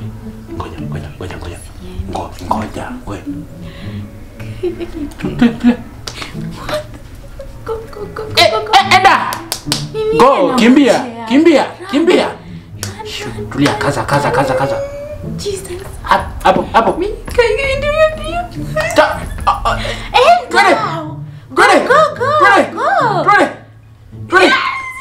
Ngoja, ngoja, ngoja, ngoja. Ngo- Ngoja, we. Tulia, tulia. Go, go, go, go, Eh, go, go. eh, Enda. Nini Go, inamchea? kimbia, kimbia, kimbia. Shoo, Tulia, kaza, kaza, kaza, kaza. Jesus. Ha- Hapo, hapo. Kaende mbio. Ta- ah, ah, Enda. Twende. Twende. Go, go, Twende. go. Twende. Twende.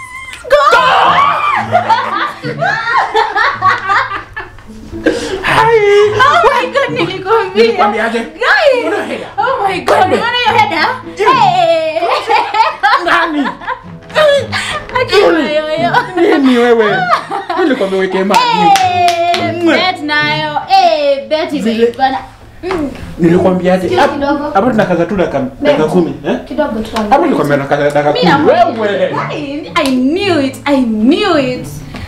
Hai. Oh my god, nilikwambia. Nikwambiaje? Guys. Una hela. Oh my god, Twende. unaona hiyo heda? Hey. Nani? Akiwa yoyo. Nini wewe? Nilikwambia uweke maji. Eh, bet nayo. Eh, bet imeibana. Mm, Nilikwambiaje? Sikia Hapo kidogo. hapo tunakaza tu dakika dakika kumi, eh? kidogo tu. Hapo nilikwambia nakaza dakika Mimi kumi. na- Wewe. I, I knew it. I knew it.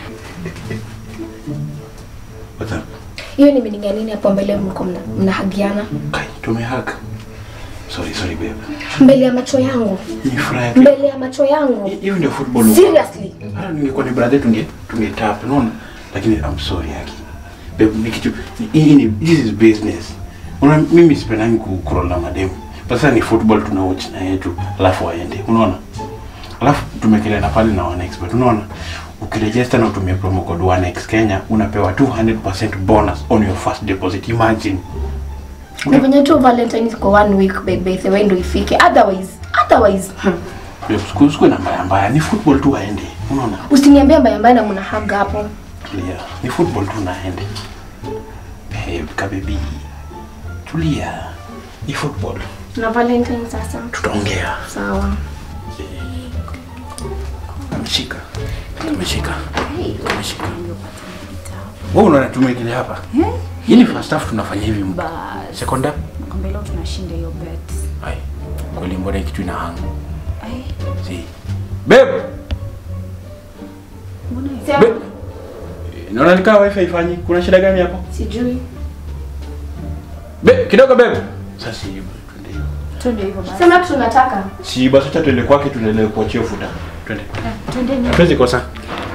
What's up? hiyo ni meaning ya nini hapo mbele mko mna- mnahagiana Kai, tumehaka. Sorry, sorry babe. mbele ya macho yangu Ni furaha yake. mbele ya macho yangu Hiyo ndio football. huko. seriously Hata ningekuwa ni brother tunge tunge tap, unaona? Lakini I'm sorry yake. Babe, ni kitu ni- hii ni this is business. Unaona mimi sipendangi ku crawl na mademu. Sasa ni football tuna watch na yetu, alafu waende. Unaona? Alafu tumekelea na pale na 1x but unaona? Ukiregister na utumie promo code 1x Kenya unapewa 200% bonus on your first deposit. Imagine. na venye tu valentine iko one week baby the way ndo ifike otherwise otherwise hmm. Babe, siku siku na mbaya mbaya ni football tu waende. Unaona? usiniambie mbaya mbaya na mnahaga hapo Tulia. Ni football tu naende. Babe, kabebi. Tulia. Ni football. na valentine sasa Tutaongea. sawa Ameshika. Ameshika. Ameshika. Wewe unaona tumekelea hapa? Hii ni first half tunafanya hivi. Bas. Second half? Nakwambia leo tunashinda hiyo bet. Ai. Kweli mbona hii kitu ina hang? Ai, Si. Babe. mbona hiyo? Sema. Babe. Naona nikaa wifi ifanyi. Kuna shida gani hapo? sijui Babe, kidogo babe. Sasa si twende hiyo. Twende hivyo basi. sema kitu unataka Si basi acha tuende kwake tuendelee kuachia futa. Twende. Twendeni. Hatuwezi kosa.